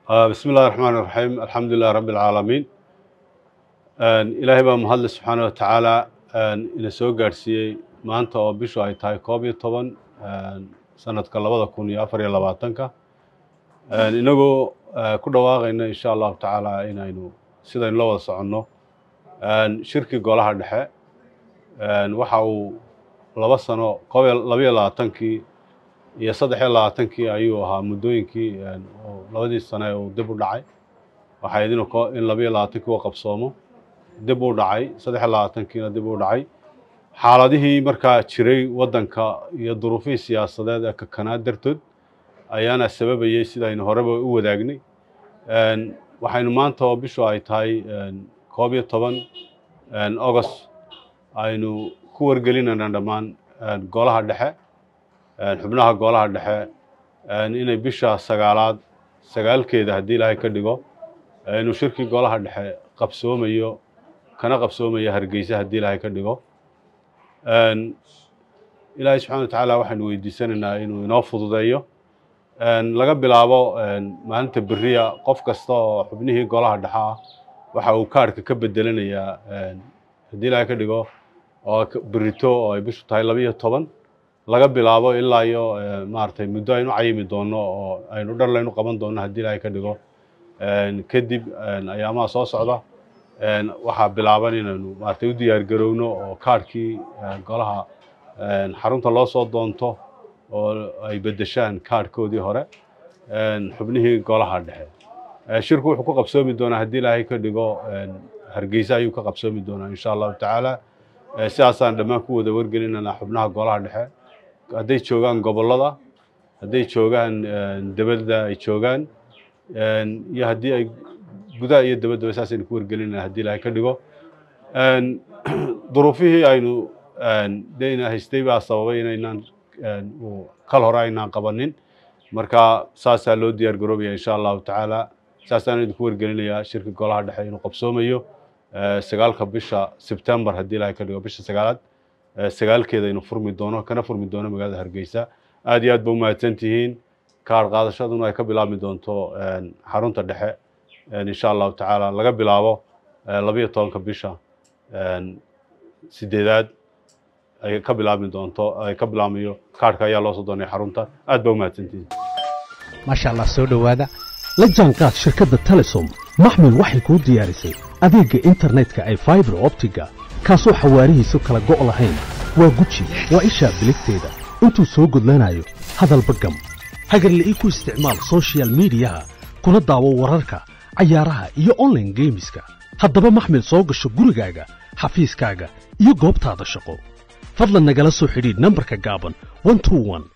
bismi illahi raxmaan iraxiim alxamdu lilahi rabbi alcaalamiin ilaahay baa mahadle subxaana wa tacaala ina soo gaadhsiiyey maanta oo bishu ay tahay koob iyo toban sanadka labada kun iyo afar iyo labaatanka inagoo ku dhawaaqayna insha allahu tacaala inaynu sidaynu la wada soconno shirkii golaha dhexe waxa uu laba sano koob iyo labayo labaatankii iyo saddex iyo labaatankii ayuu ahaa muddooyinkii labadii sane uu dib u dhacay waxay idin in labayo labaatankii uu qabsoomo dib u dhacay saddex iyo labaatankiina dib u dhacay xaaladihii markaa jiray waddanka iyo duruufihii siyaasadeed ee kakanaa dartood ayaana sababayey sidaynu horeba u wadaagnay waxaynu maanta oo bishu ay tahay koob iyo toban august aynu ku wargelinayna dhammaan golaha dhexe xubnaha golaha dhexe inay bisha sagaalaad sagaalkeeda haddii ilaahay ka dhigo inuu shirkii golaha dhexe qabsoomayo kana qabsoomayo hargeysa haddii ilaahay ka dhigo ilaahay subxana wa tacaala waxaynu weydiisanaynaa inuu inoo fududeeyo laga bilaabo maalinta beriya qof kasta oo xubnihii golaha dhexe ah waxa uu kaarhka ka bedelanayaa haddii ilaahay ka dhigo oo berito oo ay bishu tahay labiyo toban laga bilaabo ilaa iyo maaragtay muddo aynu cayimi doono oo aynu dhar laynu qaban doono haddii ilaahay ka dhigo kadib ayaamaha soo socda waxaa bilaaban inaynu maaragtay u diyaar garowno oo kaarhkii golaha xarunta loo soo doonto oo ay beddeshaan kaarhkoodii hore xubnihii golaha dhexe shirku wuxuu ku qabsoomi doonaa haddii ilaahay ka dhigo hargeysa ayuu ka qabsoomi doonaa insha allahu tacaala sidaasaan dhammaan ku wada wargelinanaa xubnaha golaha dhexe hadday joogaan gobollada hadday joogaan debadda ay joogaan iyo haddii ay gudaha iyo dabaddaba saasaynu ku wargelinana haddii ilaahay ka dhigo duruufihii aynu dayna haystay baa sababay inaynaan kal hore aynaan qabanin marka saasaa loo diyaar garoobaya insha allahu tacaala saasaan idinku wargelinayaa shirka golaha dhexe inuu qabsoomayo sagaalka bisha sebtembar haddii ilaahay ka dhigo bisha sagaalaad sagaalkeeda inuu furmi doono kana furmi doono magaalada hargeysa aad iyo aad ba umahadsan tihiin kaar qaadashaduna ay ka bilaabmi doonto xarunta dhexe insha allahu tacaala laga bilaabo labayo tobanka bisha sideedaad ay ka bilaabmi doonto ay ka bilaabmayo kaarhka ayaa loo soo doonaya xarunta aad ba umahadsantihiin maasha allah soo dhowaada la jaanqaad shirkadda telesom maxmil waxay kuu diyaarisay adeegga internetka ay faibar optiga kaasoo xawaarihiisu kala go' lahayn waa guji waa ishaa biligteeda intuu soo gudlanayo hadalba gam hagarle ii ku isticmaal soshiyal miidiyaha kuna daawo wararka cayaaraha iyo onlaine geemiska haddaba maxmil soo gasho gurigaaga xafiiskaaga iyo goobtaada shaqo fadlan nagala soo xidhiidh nambarka gaaban